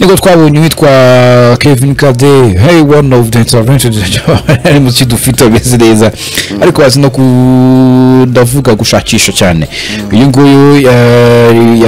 niko twabonye uwitwa kevin kade hey one of the interventions ari mu dufite ameze neza ariko bazi no kudavuga gushakisha cyane uyu nguyu yari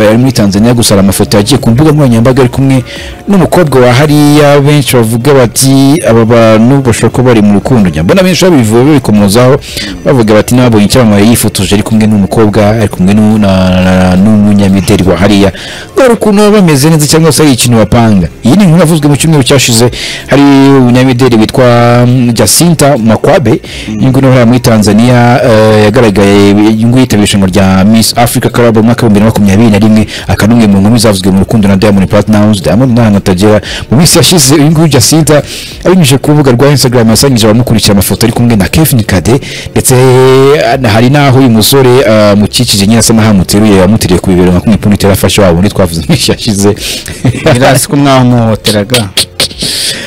yari muri tanzania gusa hari amafoto yagiye ku mbuga nkoranyambaga ari kumwe n'umukobwa wa hariya benshi bavuga bati aba bantu bashobora kuba bari mu rukundo njya mbona benshi babivuga babikomozaho bavuga bati nabonye icyamamare yifotoje ari kumwe n'umukobwa ari kumwe n'u- na- na- n'umunyamideli wa hariya dore ukuntu baba bameze neza cyangwa se ari ikintu bapanga iyi ni inkuru yavuzwe mu cyumweru cyashize hari umunyamideli witwa mm, jacinta makwabe inyungu nawe hariya muri tanzania eh, yagaragaye inyungu yitabira irushanwa rya miss africa club mu mwaka w'ibihumbi bibiri na makumyabiri na rimwe akaba n'umwe mu nkumi zavuzwe mu rukundo na diamond platnumz diamond ntahantu atagera mu minsi yashize uyu nguyu jacinta abinyujije ku rubuga rwa instagram yasangije abamukurikira amafoto ari kumwe na kevin kade ndetse eh, hari n'aho uyu musore eh, amukikije nyine asa n'aho amuteruye yamuteriye ku bibero nka kumwe pundi terafashe wabo undi twavuze mu minsi yashize birasi ko mwamuhoteraga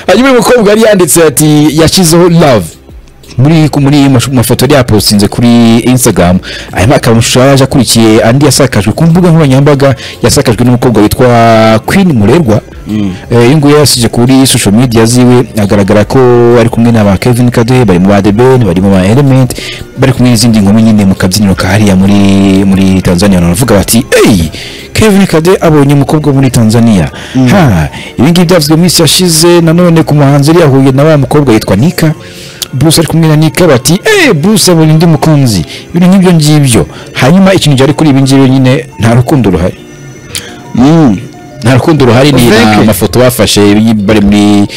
hanyuma uyu mukobwa yari yanditse ati yashyizeho love muri ku- muri mashu- mafoto yari yapostinze kuri instagram aya ni akamashusho yari yaje akurikiye andi yasakajwe ku mbuga nkoranyambaga yasakajwe n'umukobwa witwa queen murerwa Eh, uyu nguyu yasije kuri social media ziwe agaragara ko ari kumwe na ba kevin kade bari mu ba the ben bari mu ba element bari kumwe n'izindi nkumi nyine mu kabyiniro ka hariya muri muri tanzania baravuga bati eyi kevin kade abonye umukobwa wo muri tanzania ha ibi ngibi byavuzwe mu minsi yashize nanone ku muhanzi yari yahuye na wa mukobwa yitwa nika Bruce ari kumwe na Nika bati eh Bruce abonye undi mukunzi ibintu nk'ibyo ngibyo hanyuma ikintu cyari kuri ibi ngibi nyine nta rukundo ruhari nta rukundo ruhari ni Uzeke. na amafoto bafashe bari muri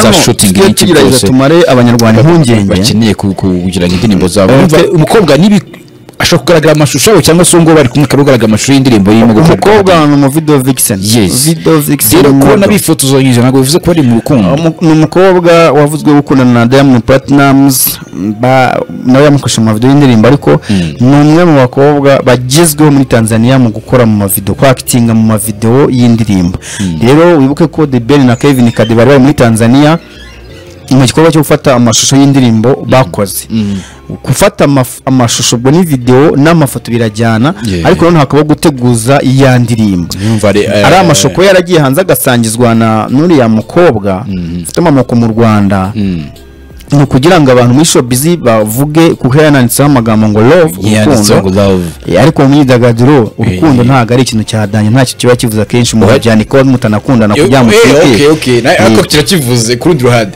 za shooting tujye n'iki tugerageza byose tumare abanyarwanda impungenge bakeneye ku- ku- kugira ngo indirimbo zabo Eh, Urumva, te- umukobwa nibi ashobora kugaragara amashusho cyangwa se ngo bari kumwe akagaragara amashusho y'indirimbo y'umugo umukobwa ni umuvido vixen Yes. video vixen rero kubona model. bifotozanyije ntabwo bivuze ko bari mu rukundo Umu- ni umukobwa wavuzwe gukundana na Diamond Platnumz ba- nawe yamukoresha mu mavidewo y'indirimbo ariko ni umwe mu bakobwa bagezweho muri Tanzania mu gukora mu mavidewo kwakitinga mu mavidewo y'indirimbo rero wibuke ko The Ben na Kevin Kade bari bari muri Tanzania mu gikorwa cyo gufata amashusho y'indirimbo bakoze gufata amaf- amashusho ubwo ni videwo n'amafoto birajyana Yeah. ariko noneho hakaba guteguza iya ndirimbo ari amashusho kuba yaragiye hanze agasangizwa na n'uriya mukobwa ufite amamoko mu rwanda ni ukugira ngo abantu muri showbiz bavuge kuko yananditseho amagambo ngo love yanditseho ngo urukundo love Eh, ariko mu myidagaduro urukundo Eh. ntabwo ari ikintu cyadanye ntacyo kiba kivuze akenshi mu Oya. bajyana ko mutanakundana kugira ngo Eh, okay, mutwite okay. Na- ariko kirakivuze ku rundi ruhande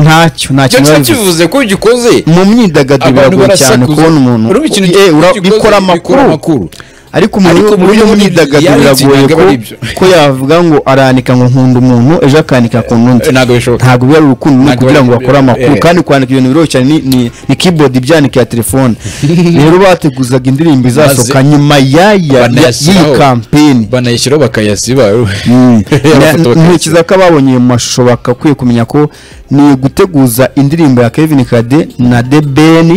ntacyo icyo ntacyo kiba biba kivuze bivuze. ko gikoze mu myidagaduro Abantu biragoye cyane barasakuza. kubona umuntu Urumva ikintu Eh, gikoze, ura- gikoze, bikora bikora amakuru. amakuru ariko Ariko umuntu mu muri iyo byo myidagaduro reality biragoye ntabwo ko ari byo. ko yavuga ngo aranika ngo nkunda umuntu ejo akanika akunda undi Eh, ntabwo bishoboka. ntabwo biba ari urukundo ni Ntabwo ukugira biba- ngo bakore eh, amakuru eh. kandi kwandika ibintu biroroshye cyane ni- ni- ni keyboard ibyanika ya telefone rero bateguzaga indirimbo izasohoka nyuma y'aya- ya- y'iyi banayashyiraho. kampeni banayishyiraho bakayasiba intoki za kababonye mu mashusho bagakwiye kumenya ko ni guteguza indirimbo ya kevin kade na the ben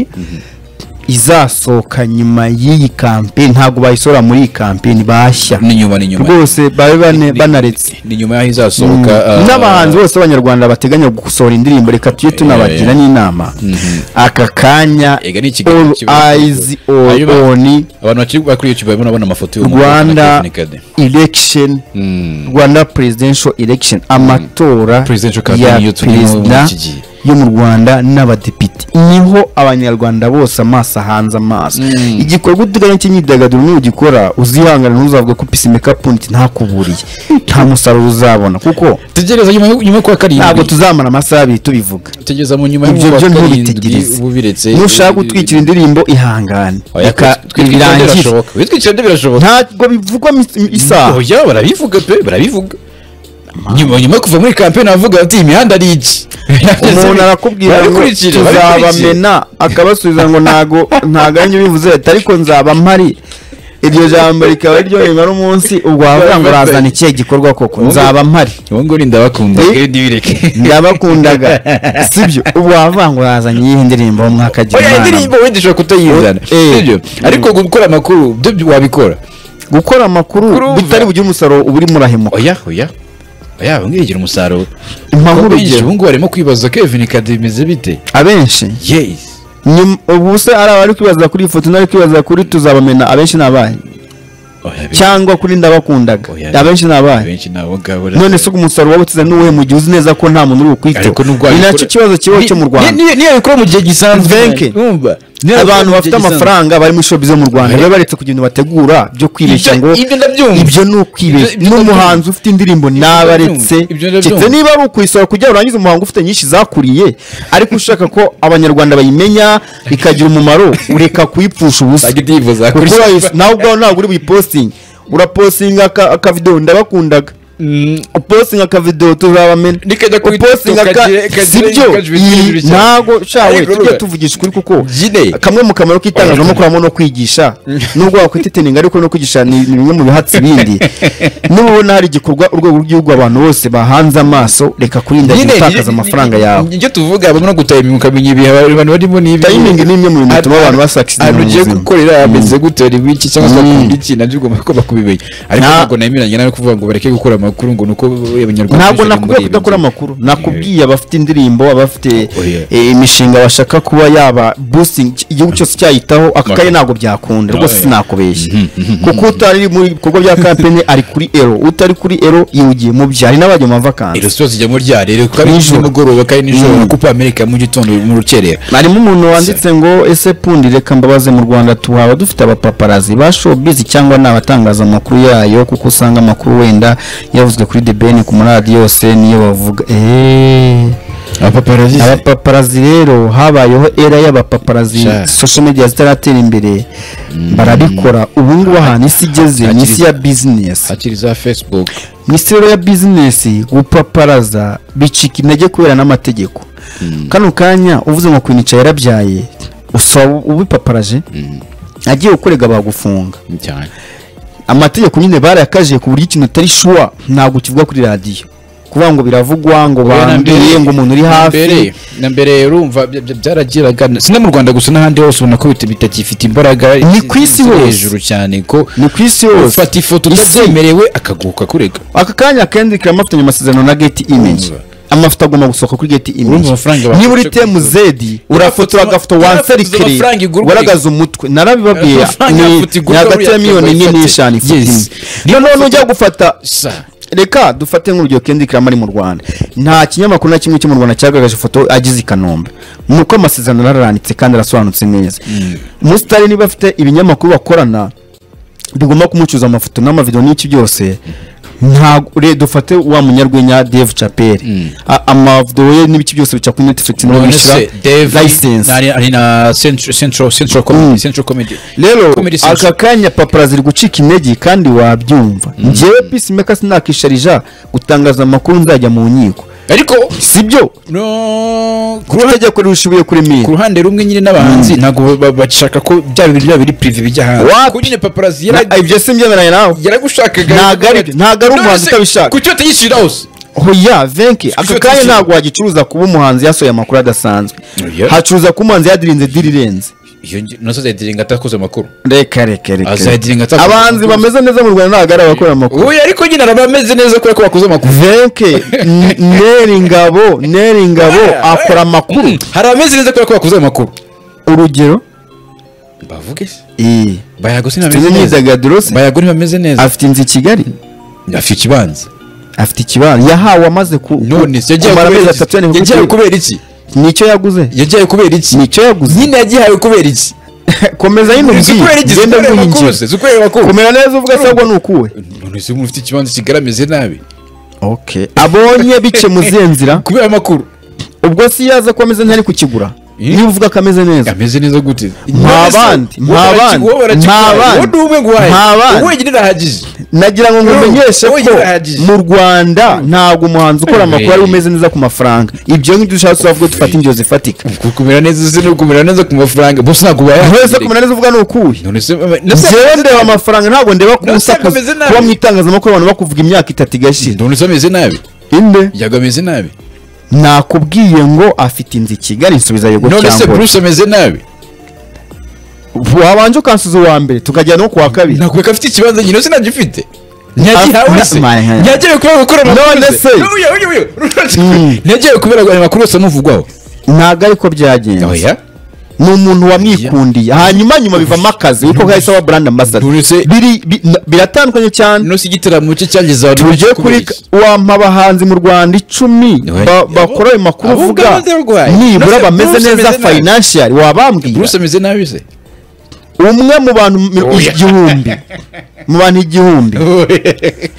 izasohoka nyuma y'iyi kampeni ntabwo bayisohora muri iyi kampeni bashya n'inyuma n'inyuma rwose babe bane- banaretse ni nyuma y'aho izasohoka ah, n'abahanzi bose b'abanyarwanda bateganya gusohora indirimbo reka tujye tunabagira n'inama aka kanya Ega ni ikiganiro all kiba- eyes Ayo ba- on abantu bakiri bakuri YouTube barimo babona amafoto y'uwo mukobwa na rwanda Kevin Kade. election rwanda presidential election amatora Presidential ya campaign yo turimo muri perezida iki gihe. yo mu rwanda n'abadepite niho abanyarwanda bose amaso ahanze amaso igikorwa uteganya cy'imyidagaduro niyo ugikora uzihangana ntuzavuga ko pisi mekapu nti ntakuburiye nta musaruro uzabona kuko tegereza nyuma yo- nyuma yo kuwa ntabwo karindwi tuzamara amasaha abiri tubivuga tegereza mu nyuma yo ibyo kuwa byo karindwi ntubitegereze ubiretse nushaka gutwikira indirimbo ihangane Oya, reka twitwikira nde birangire birashoboka witwikira nde birashoboka ntabwo bivugwa mi- isaha oya barabivuga pe barabivuga nyuma nyuma yo kuva muri kampeni avuga ati imihanda ari iki umuntu arakubwira ngo Barabikurikira, barabikurikira. tuzabamena akabasubiza ngo ntago ntago ari bivuze leta ariko nzaba mpari iryo jambo rikaba ryo rimara umunsi ubwo wavuga ngo urazana ikihe gikorwa koko nzaba mpari ubu ngubu ni ndabakunda Eh? kandi bireke ndabakundaga sibyo ubwo wavuga ngo urazanye iyihe ndirimbo mu mwaka agira oya imana indirimbo wenda ushobora kutayizana Eh. sibyo ariko gukora amakuru byo byo wabikora gukora amakuru Kurumva. bitari bugire umusaruro uba urimo urahemuka oya oya oya bamwe bigira umusaruro Impamvu Kuko benshi urugero. ubu ngubu barimo kwibaza kevin kade bimeze bite abenshi yes nyuma- ubu se ari abari kwibaza kuri iyi foto n'abari kwibaza kuri tuzabamena abenshi ni abahe oya be- cyangwa kuri ndabakundaga Oya. abenshi ni abahe benshi ni abo ngabo none se umusaruro wawe ukiza n'uwuhe mu gihe uzi neza ko nta muntu uri bukwiteho ariko nubwo ni nacyo kibazo kibaho cyo mu rwanda niyo bikora mu gihe gisanzwe Benke. Urumva? Niyo abikora abantu mu bafite gihe gisanzwe. amafaranga bari muri shopu zo mu rwanda Oya. baba baretse kugenda bategura byo kwibeshya Ibyo- ngo ibyo ndabyumva. ibyo ni ukwibeshya Ibyo- ibyo n'umuhanzi ufite indirimbo nabaretse Ibyo ndabyumva. keretse niba ari ukuyisohora kugira ngo urangize umuhango ufite nyinshi zakuriye ariko ushaka ko abanyarwanda bayimenya ikagira umumaro ureka kuyipfusha ubusa Bajya ibyifuza kuri- kuko wayis- nawe ubwawe ntabwo uri buyipositinge urapositinga aka- akavidewo ndabakundaga Mm, upositinga akavidewo tuzabamena Nikajya kuri upositinga TikTok, ka kagire- kagire- sibyo kagire iyi ibintu bishya. ntabwo shawe Ariko tujye urumva- tuvugisha ukuri kuko Jide. kamwe mu kamaro k'itangazamakuru harimo no kwigisha nubwo wakwiteteninga ariko no kwigisha ni ni bimwe mu bihatsi bindi nubona hari igikorwa urwego rw'igihugu abantu bose bahanze amaso reka kurinda nyine gutakaza amafaranga yawe ibyo tuvuga habamo no gutayiminga ukamenya ibihe abantu barimo n'ibi Timing ni imwe mu bintu bituma abantu basakisidana ahantu mu ugiye buzima. gukorera hameze gute hari wiki cyangwa se Mm. bakunda iki nabyo ugomba kuba kubimenya ariko Na- ntabwo nemeranya nawe kuvuga ngo bareke gukora amakuru ngo ni uko abanyarwanda ntabwo benshi bari muri ibi nakubwiye kudakora nzu. amakuru nakubwiye abafite indirimbo abafite Oya. eh, imishinga bashaka kuba yaba boosting igihugu cyose cyayitaho aka kayi ntabwo byakunda rwose Oya. sinakubeshya kuko utari muri bikorwa bya kampeni ari kuri ero utari kuri ero yihugiye mu byo hari n'abajya mu mavakansi Iri sipoti ijyamo ryarere kuko ari Nijoro. nimugoroba kandi nijoro Mm. na kupa amerika mu gitondo mu rukerera harimo umuntu wanditse ngo ese pundi reka mbabaze mu rwanda tuhaba dufite abapaparazi ba showbiz cyangwa ni abatangazamakuru yayo kuko usanga amakuru wenda yavuzwe kuri the ben ku maradiyo yose niyo bavuga eeeeh abapaparazi abapaparazi rero habayeho era y'abapaparazi Sha. social media zitaratera imbere barabikora ubu ngubu ahantu isi igeze ni isi ya bizinesi hakiri za facebook mu isi rero ya bizinesi gupaparaza bicika intege kubera n'amategeko kano kanya uvuze ngo kwinica yarabyaye usa ubipaparaje agiye gukorega bagufunga cyane amategeko nyine barayakajije ku buryo ikintu utari shuwa ntabwo kivuga kuri radiyo kuvuga ngo biravugwa ngo banduye ngo umuntu uri mbere hafi na mbere urumva bya- bya- byaragiraga si no mu rwanda gusa n'ahandi hose ubona ko bita- bitakifite imbaraga Ni ku isi ziri hose. hejuru cyane ko ni ku isi hose ufata ifoto Isi- utabyemerewe akaguka kurega aka kanya Kendrick yamufitanye amasezerano na Getty Image Urumva. amafoto agomba gusohoka kuri Getty Urumva Image amafaranga niba uri bafashe temu kugura. zedi Urafotora- urafotora agafoto urafotora wanserikire amafaranga igurwa. ugaragaza umutwe narabibabwiye Amafaranga yafoto ni ni igurwa hagati buriya ya miliyoni cyangwa ifate. imwe n'eshanu Yes. ifite noneho nujya gufata sa reka dufate nk'urugero Kendrick Lamar ari mu Rwanda nta kinyamakuru na kimwe cyo mu Rwanda cyagaragaje ifoto ageze i Kanombe nuko amasezerano araranditse kandi arasobanutse neza Mustari niba afite ibinyamakuru bakorana bigomba kumucuza amafoto n'amavideo n'iki byose ntabwo re dufate wa munyarwenya Dave Chappelle A- amavideo ye n'ibiki byose bica kuri Netflix nibo bishyira license ari na Central- Central- Central Comedy- Central Comedy. rero Comedy Central. aka kanya papara ziri gucika intege kandi wabyumva ngewe peacemaker sinakisharija gutangaza amakuru nzajya mu nkiko ariko sibyo no ku ruhande- itegeko rishingiye kuri ku mira ruhande rumwe nyine n'abahanzi ntabwo ba- bashaka ko bya bintu biba biri prive bijya hanze Wapi? kuko nyine paparazzi Na- yara- ibyo si mbyemeranya nawe yaragushakaga Ntago ari- ntago ari umuhanzi None se utabishaka. ku cyote yishyirira hose hoya venke aka kanya ntabwo wagicuruza kuba umuhanzi yasohoye amakuru adasanzwe Oya. hacuruza kuba umuhanzi yadirinze diri irenze iyo ngi- nazo azayitiringa atakoze amakuru reka reka reka Azayidiringa atakoze abahanzi amakuru. bameze neza mu rwanda ntabwo ari abakora amakuru uyu ariko nyine araba ameze neza kubera ko bakoze amakuru venke n- neri ingabo neri ingabo akora amakuru hari abameze neza kubera ko bakoze amakuru urugero bavuge se iyi bayaguze ntibameze neza imyidagaduro se bayagura ntibameze neza afite inzu i kigali afite ikibanza afite ikibanza yahawe amaze ku none se yagiye kumara amezi kubera atatu iki yananiwe yagiye kubyuka. kubera iki nicyo yaguze yagiye kubera iki nicyo yaguze nyine yagihawe kubera iki komeza nyine si kubera iki umbwiye zikorera ngende amakuru nguhingira se zikorera amakuru kumera neza uvuga asabwa ni ukuwe none se umuntu ufite ikibanza kigaramize nabi abonye bice mu zihe nzira kubera amakuru ubwo si yaza ko ameze ntari kukigura Eh? niba uvuga ko ameze neza ameze neza gute Nta bandi, nta bandi, nta bandi, wowe ni umwe guhaye nta bandi. wowe wenyine urahagije nagira ngo ngumenyeshe Wowe ko yarahagije. mu rwanda ntabwo umuhanzi ukora amakuru ari Eh. umeze neza ku mafaranga ibyo ngibyo ushaka tuzavuga dufata indyo zifatika kumera neza se no kumera neza ku mafaranga bose ntabwo wese bayaha kumera neza uvuga ni ukuwe none se nase njyewe ndeba amafaranga ntabwo ndeba ko None se usakuza ameze nabi? kuba mu itangazamakuru abantu bakuvuga imyaka itatu igashira none se ameze nabi inde yaga ameze nabi nakubwiye ngo afite inzu i kigali nsubiza yego none se cyangwa Bruce ameze nabi wabanje ukansuza uwa mbere tukajyana no kuwa kabiri nakubeka afite ikibanza nyine se ntagifite Ah, ntiyagihawe se my hand. ntiyagiye kubera gukora None amakuru se se. Uyu, uyu, uyu. Mm. ntiyagiye kubera amakuru yose amuvugwaho ntabwo ariko byagenze oya ni umuntu wamwikundiye hanyuma nyuma bivamo akazi kuko kahise aba brand ambassador Uretse- Biri- bi- na- biratandukanye cyane no si igitaramo cye cyagize abantu tujye benshi kuri kubeshya. wampa abahanzi mu rwanda icumi Ouais. ba- bakora ayo makuru Abo uvuga ngabo ndarwaye. nibura Bruce bameze ameze neza nabi. financial wabambwira Bruce ameze nabi se umwe mu bantu mi- Oya. igihumbi mu bantu igihumbi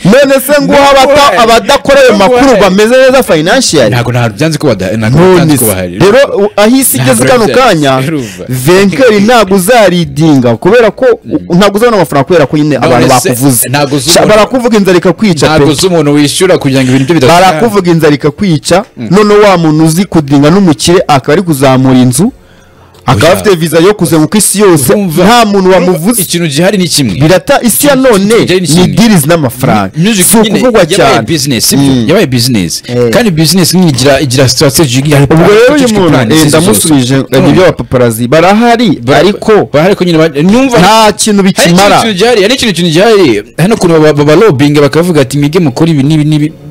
none se nguha abata Ndarwaye. abadakora ayo makuru Ndarwaye. bameze neza financial ntabwo ntabwo byanze kuba da- ntabwo byanze None se. kuba hari rero u- aho isi Ntabwo igeze kano byanze. kanya Urumva. venkeri ntabwo uzaridinga kubera ko u- ntabwo uzabona amafaranga kubera ko nyine abantu se, bakuvuze ntabwo uzabona- Sha- barakuvuga inzara ikakwica pe ntabwo z'umuntu wishyura kugira ngo ibintu bye bidasubira. barakuvuga inzara ikakwica none wa muntu uzi kudinga n'umukire akaba ari kuzamura inzu akaba Oya. afite viza yo kuzenguka isi yose Urumva. nta muntu wamuvuze ikintu gihari ni kimwe birata isi ya none Kijyanye ni n'ikindi. dirizi n'amafaranga music si nyine ukuvugwa yabaye cyane business sibyo? Mm. yabaye business Eh. kandi business nyine igira igira strategy igira ubwo rero uyu muntu eh, ndamusubije eh, nibyo abapaparazi barahari ariko bahari ko nyine ba- numva nta kintu hari ikintu bikimara kintu gihari hari ikintu kintu gihari hano kuntu baba- babalobinga bakavuga ati mwige mukora ibi n'ibi n'ibi